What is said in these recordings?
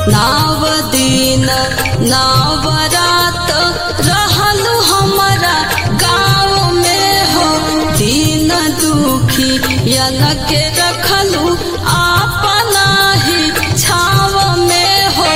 नाव दिन नाव रात रहलू हमारा गाँव में हो दीन दुखी यन के रखलू अपना ही छाव में हो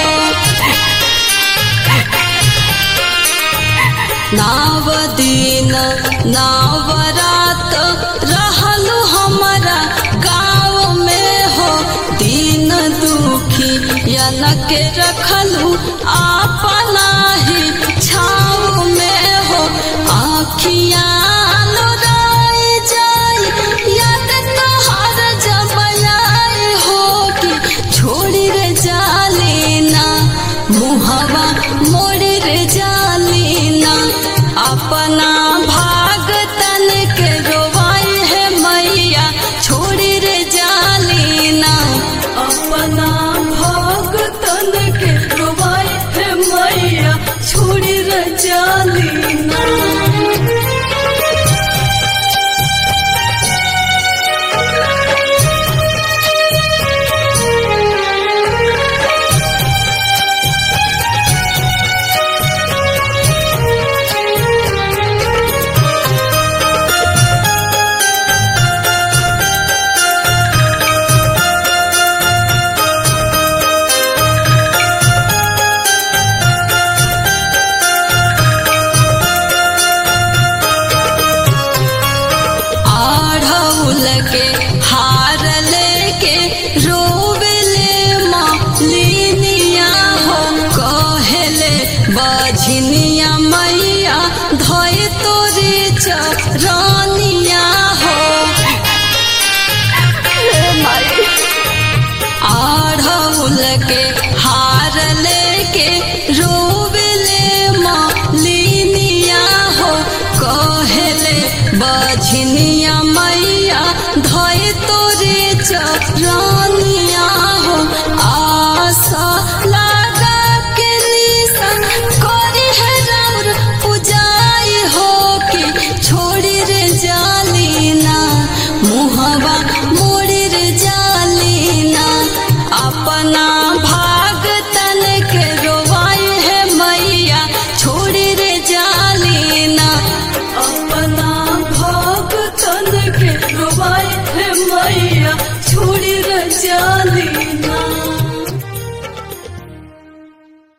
नाव दिन नाव रात रहलू हमारा गाँव में हो दीन दुखी यन के रखलू अपना ही छाव में हो आखियाँ लोराई जाई याद तोहर जब आई हो कि छोड़ी रे जालीना मुहवा मोड़ी रे जालीना अपना भाग तन के रोवाई है मैया छोड़ी रे जालीना अपना भाग तन के रोवाई है मैया छोड़ी रे जालीना आढ़ौल के हार लेके रोवेले मालिनिया हो कहेले बझनिया मैया धोए तोरे चरनिया हो आढ़ौल के हार लेके